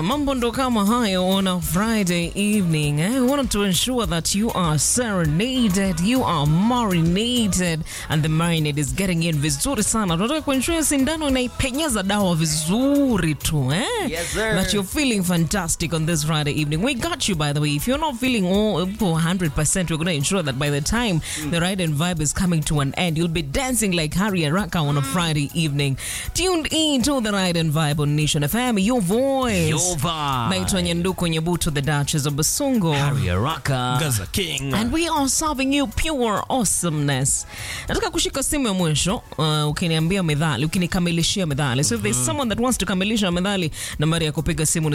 mambo ndo kama hayo on a Friday evening. Eh? We want to ensure that you are serenaded, you are marinated and the marinade is getting in vizuri sana. Tunataka kuensure sindano inaipenyeza dawa vizuri tu eh? Yes, sir. That you're feeling fantastic on this Friday evening. We got you by the way. If you're not feeling all 100%, we're going to ensure that by the time the ride and vibe is coming to an end, you'll be dancing like Harry Araka on a Friday evening. Tuned in to the ride and vibe on Nation FM, your voice. Your vibe. Naitwa Nyanduko Nyabuto, the Duchess of Basungo. Harry Araka. Gaza King. And we are serving you pure awesomeness. Nataka kushika simu ya mwisho uh, ukiniambia medhali, ukinikamilishia medhali. So if there's someone that wants to kamilisha medhali, nambari ya kupiga simu ni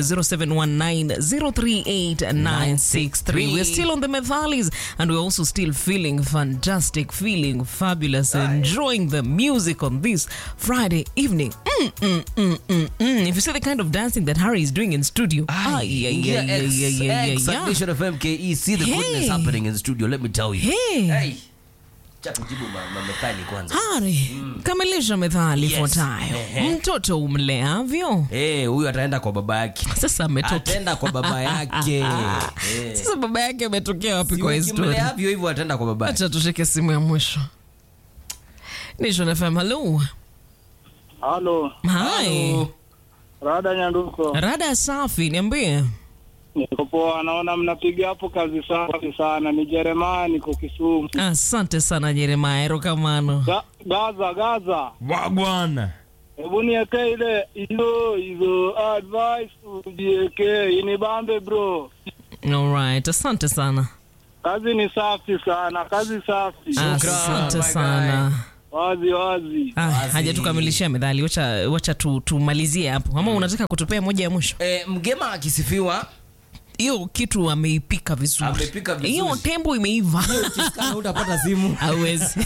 0719038963. We're still on the medhalis and we're also still feeling fantastic, feeling fabulous, enjoying the music on this Friday evening. Mm, mm, mm, mm, mm. If you see the kind of dancing that Harry is doing in studio, ay, ay, ay, Yeah, ay, X, ay, ay, ay, X, ay. at Nation FM KE. See the goodness Hey. happening in the studio, let me tell you. Hey. Hey. Cha kujibu ma- ma- methali kwanza. Hari, kamilisha methali Yes. ifuatayo. Ehe. Mtoto umleavyo. Eh, huyu ataenda kwa baba yake. Sasa ametoka. Ataenda kwa baba yake. Eh. Sasa baba yake ametokea wapi Si kwa historia? ukimleavyo hivyo ataenda kwa baba yake. Acha tushike simu ya mwisho. Nation FM, hello. Halo, Hi. Rada Nyanduko. Rada safi, niambie. Niko poa, naona mnapiga hapo kazi safi sana. Ni Jeremaya, niko Kisumu. Asante sana Jeremiah Erokamano. Ga, Gaza, Gaza, Wagwan. hebu nieke ile hizo hizo advice ujieke inibambe bro. Alright, asante sana. Kazi ni safi sana, kazi safi, Asante my sana. wazi wazi. Ah, Wazi. haja tukamilishia medhali, wacha, wacha tu, tumalizie hapo ama unataka kutupea moja ya mwisho? Eh, mgema akisifiwa Hiyo kitu ameipika vizuri, Amepika vizuri. hiyo tembo imeiva ukisikana utapata simu. hawezi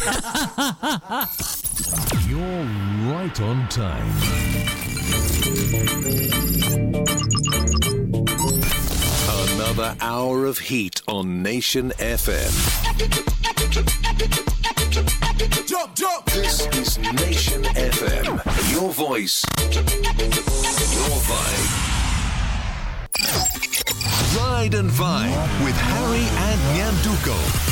You're right on time. Another hour of heat on Nation FM. Jump, jump. This is Nation FM. Your voice, your vibe. Ride and Vibe with Harry and Nyanduko.